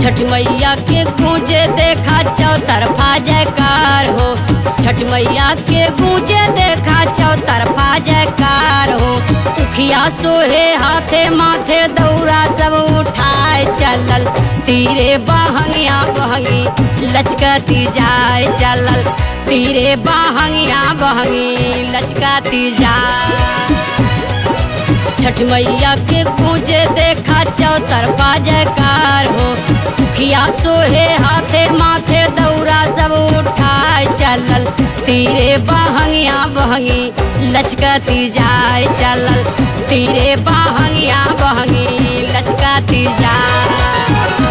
छठ मैया के गूंजे देखा चौतरफा जयकार हो छठ मैया के गूंजे देखा चौतरफा जयकार हो उखिया सोहे हाथे माथे दौरा सब उठाए चलल तीरे बहंगिया बहंगी लचकती जाए चलल तीरे बहंगिया बहंगी लचकती जाए छठ मैया के गूंजे देखा चौतरफा जयकार हो खिया सोहे हाथे माथे दौरा सब उठाए चलल तीरे बहंगिया बहंगी लचकती जाए चलल तीरे बहंगिया बहंगी लचकती जाए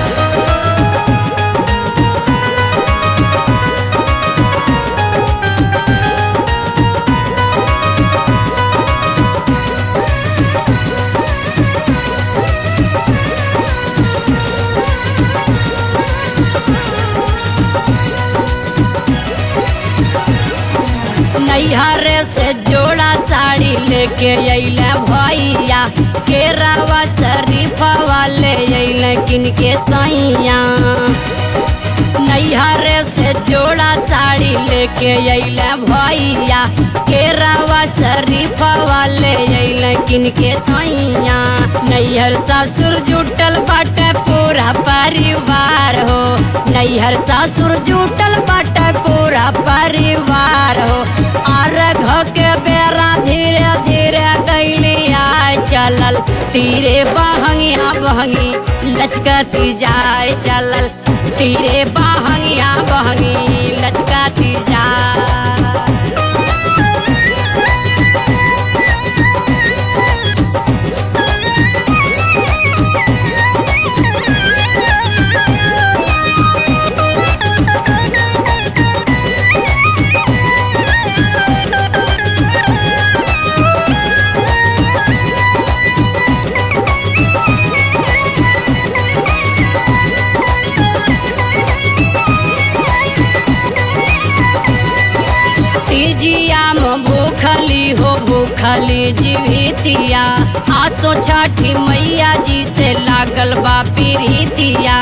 नैहर से जोड़ा साड़ी लेके अइले भैया केरावा शरीफा वाले अइले किनके सैया नैहर से जोड़ा साड़ी लेके अइले भैया केरावा शरीफा वाले अइले किनके सैया नैहर ससुर जुटल बाटे पूरा परिवार हो नैहर ससुर जुटल बाटे पूरा परिवार हो और घ के बेरा धीरे धीरे गैली आए चलल तीरे बहंगिया बहंगी लचकती जाए चलल तीरे बहंगिया बहंगी लचकती जाए तीजिया में भूखली हो भूखली जीवितिया आसो छठी मैया जी से लागल बा पीरितिया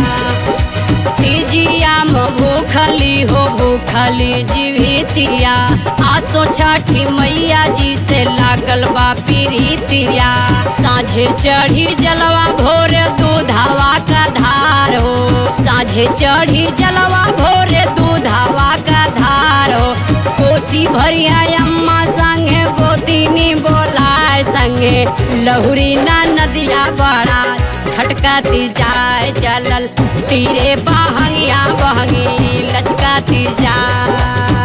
तीजिया में भूखली हो भूखली जीवितिया आसो छठी मैया जी से लागल बा पीरितिया साझे चढ़ी जलवा भोर दूधावा का धार हो साझे चढ़ी जलवा भोर दूधावा का धार हो कोसी भरिया अम्मा संगे गोदिनी बोलाए संगे लहुरी ना नदिया बड़ा छटकाती जाए चलल तीरे बहंगिया बहंगी लचकाती जाए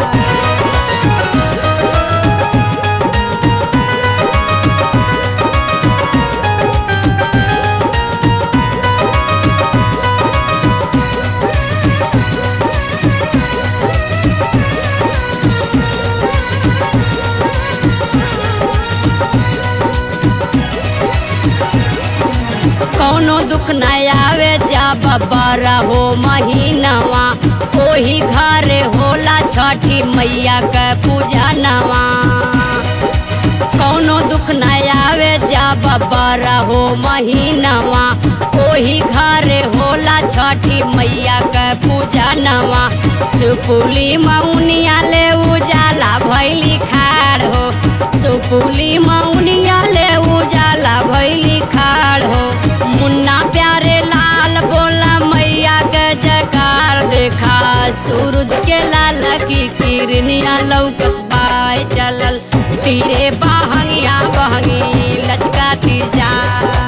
कौनो दुख न आवे जा बरा हो महीनवा ओही घर होला छठी मैया के पूजा नवा कौनो दुख न आवे जा बरा हो महीनवा ओही घर होला छठी मैया के पूजा नवा सुपुली मौनिया ले उजाला भैली खाड़ हो सुपुली मौनिया ले उजाला भैली खाड़ हो मुन्ना प्यारे लाल बोला मैया के जकार देखा सूरज के लाल की किरनिया लौकत बाय चलल तीरे बहंगिया बहंगी लचकाती जा